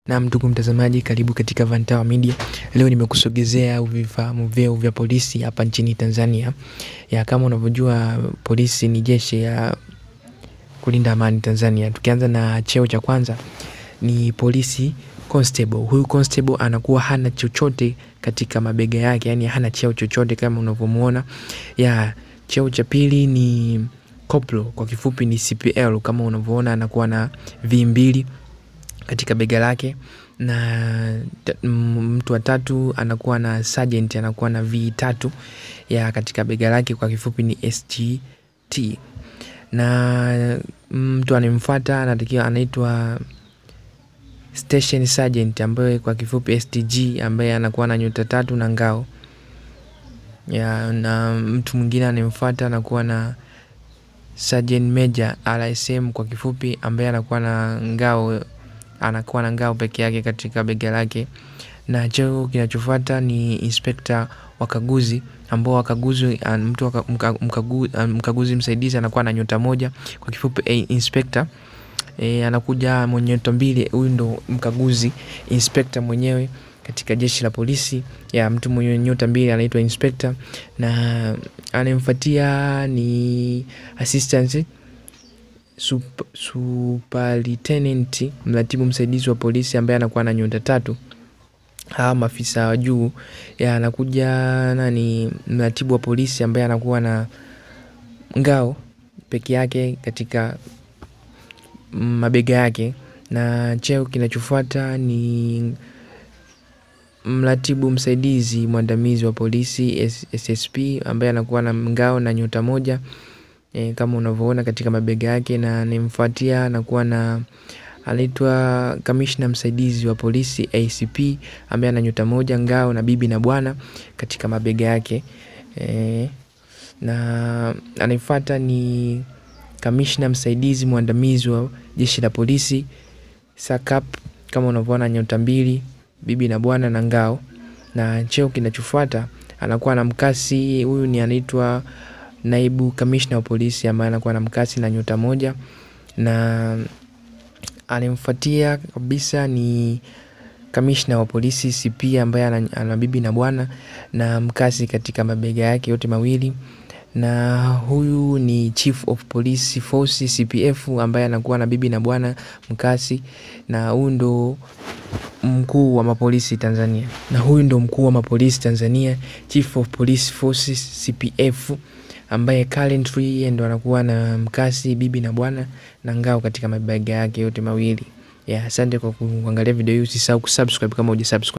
Na ndugu mtazamaji, karibu katika Vantawa Media. Leo nimekusogezea vifahamu vyeo vya polisi hapa nchini Tanzania. Ya kama unavyojua polisi ni jeshi ya kulinda amani Tanzania. Tukianza na cheo cha kwanza ni polisi constable. Huyu constable anakuwa hana chochote katika mabega yake, yani hana cheo chochote kama unavyomuona. Ya cheo cha pili ni koplo, kwa kifupi ni CPL. Kama unavyoona anakuwa na V mbili katika bega lake na mtu wa tatu anakuwa na sergeant anakuwa na V tatu ya katika bega lake kwa kifupi ni SGT na mtu anemfuata anatakiwa anaitwa station sergeant ambaye kwa kifupi STG ambaye anakuwa na nyota tatu na ngao ya na mtu mwingine anemfuata anakuwa na sergeant major RSM kwa kifupi ambaye anakuwa na ngao anakuwa na ngao peke yake katika bega lake, na cheo kinachofuata ni inspekta wakaguzi, ambao wakaguzi mtu waka, mkagu, mkaguzi msaidizi anakuwa na nyota moja kwa kifupi eh, inspekta e, anakuja mwenye nyota mbili. Huyu ndo mkaguzi inspekta mwenyewe katika jeshi la polisi ya mtu mwenye nyota mbili anaitwa inspekta, na anemfuatia ni assistant Sup, superlieutenant mratibu msaidizi wa polisi ambaye anakuwa na nyota tatu. Hawa maafisa wa juu anakuja nani, mratibu wa polisi ambaye anakuwa na ngao peke yake katika mabega yake, na cheo kinachofuata ni mratibu msaidizi mwandamizi wa polisi SSP ambaye anakuwa na ngao na nyota moja e, kama unavyoona katika mabega yake, na nimfuatia anakuwa na anaitwa kamishna msaidizi wa polisi ACP ambaye ana nyota moja ngao na bibi na bwana katika mabega yake e, na anayefuata ni kamishna msaidizi mwandamizi wa jeshi la polisi SACP kama unavyoona nyota mbili bibi na bwana na ngao, na cheo kinachofuata anakuwa na mkasi. Huyu ni anaitwa naibu kamishna wa polisi ambaye anakuwa na mkasi na nyota moja, na anemfuatia kabisa ni kamishna wa polisi CP ambaye ana bibi na bwana na mkasi katika mabega yake yote mawili, na huyu ni chief of police force CPF ambaye anakuwa na bibi na bwana mkasi, na huyu ndo mkuu wa mapolisi Tanzania, na huyu ndo mkuu wa mapolisi Tanzania, chief of police force CPF ambaye currently yeye ndo anakuwa na mkasi bibi na bwana na ngao katika mabega yake yote mawili. Ya, asante kwa kuangalia video hii, usisahau kusubscribe kama hujasubscribe.